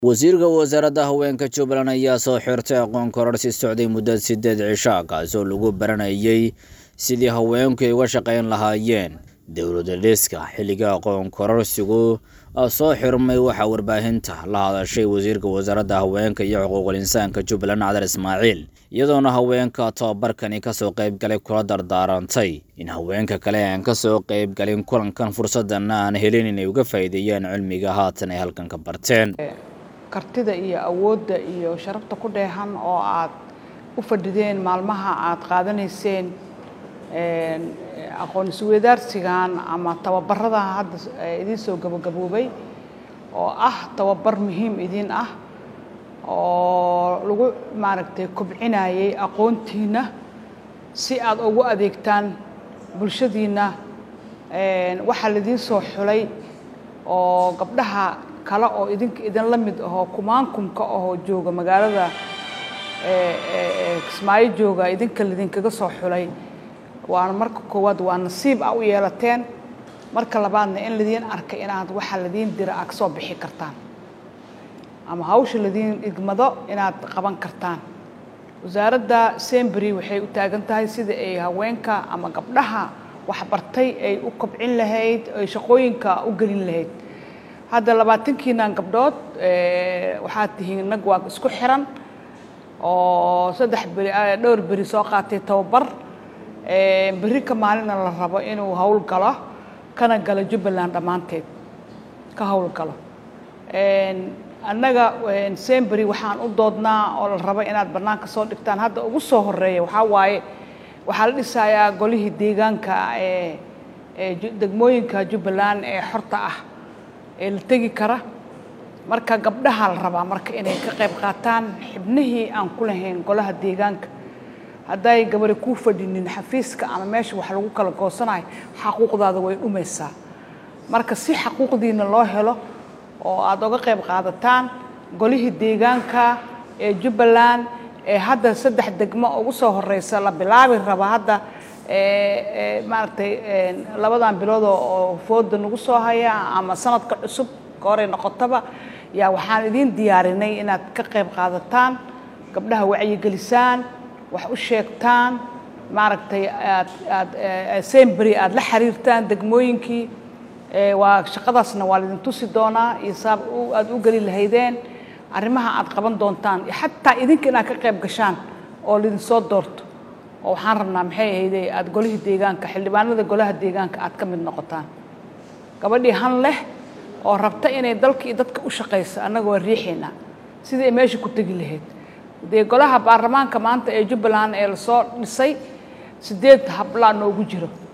wasiirka wasaaradda haweenka jubbaland ayaa soo xirtay aqoon kororsi socday muddo sideed cisho kaasoo lagu baranayay sidii haweenku ay uga shaqayn lahaayeen dowlada dhiska xilliga aqoon kororsigu soo xirmay waxaa warbaahinta la hadashay wasiirka wasaaradda haweenka iyo xuquuqul insaanka jubbaland cadar ismaaciil iyadoona haweenka tababarkani kasoo qaybgalay kula dardaarantay in haweenka kale aan kasoo qaybgalin kulankan fursadan aan helin inay uga faa'iideeyaan cilmiga haatan ay halkan ka barteen kartida iyo awoodda iyo sharafta ku dheehan oo aad u fadhideen maalmaha aad qaadanayseen aqoon isweydaarsigan ama tababarada hadda idiin soo gabagaboobay oo ah tababar muhiim idiin ah oo lagu maaragtay kobcinayay aqoontiina si aad ugu adeegtaan bulshadiina waxaa laidiin soo xulay oo gabdhaha kale oo idinka idin la mid ahoo kumaankumka ahoo jooga magaalada kismaayo jooga idinka laidinkaga soo xulay waana marka koowaad waa nasiib a u yeelateen marka labaadna in ladiin arkay inaad waxaa ladiin dira a kasoo bixi kartaan ama hawsha ladiin igmado inaad qaban kartaan wasaaradda sembery waxay u taagan tahay sida ay haweenka ama gabdhaha waxbartay ay u kobcin lahayd ay shaqooyinka u gelin lahayd hadda labaatankiinan gabdhood waxaad tihiin nag waa isku xiran oo saddex beri dhowr beri soo qaatay tababar berri ka maalina la rabo inuu hawl galo kana galo jubbaland dhammaanteed ka hawl galo annaga sembery waxaan u doodnaa oo la rabo inaad bannaanka soo dhigtaan hadda ugu soo horeeya waxaa waaye waxaa la dhisayaa golihii deegaanka ee degmooyinka jubbaland ee xorta ah ee la tegi kara marka gabdhaha la rabaa marka inay ka qayb qaataan xibnihii aan ku lahayn golaha deegaanka hadday gabari kuu fadhinin xafiiska ama meesha wax lagu kala goosanayo xaquuqdaada way dhumaysaa marka si xaquuqdiina loo helo oo aada uga qayb qaadataan golihii deegaanka ee jubbaland ee hadda saddex degmo ugu soo horeysa la bilaabi raba hadda maaragtay labadan bilood oo fooda nagu soo haya ama sanadka cusub ka horey noqotaba yaa waxaan idiin diyaarinay inaad ka qayb qaadataan gabdhaha wacyigelisaan wax u sheegtaan maaragtay aad aad sembery aada la xiriirtaan degmooyinkii waa shaqadaasna waa laidin tusi doonaa iyo saab aada u geli lahaydeen arrimaha aad qaban doontaan xataa idinka inaad ka qayb gashaan oo laidin soo doorto oo waxaan rabnaa maxay ahayde aada golihii deegaanka xildhibaanada golaha deegaanka aad ka mid noqotaan gabadhii han leh oo rabta inay dalka iyo dadka u shaqayso annaga waa riixaynaa sidii ay meesha ku tegi lahayd dee golaha baarlamaanka maanta ee jubbaland ee lasoo dhisay sideed hablaa noogu jiro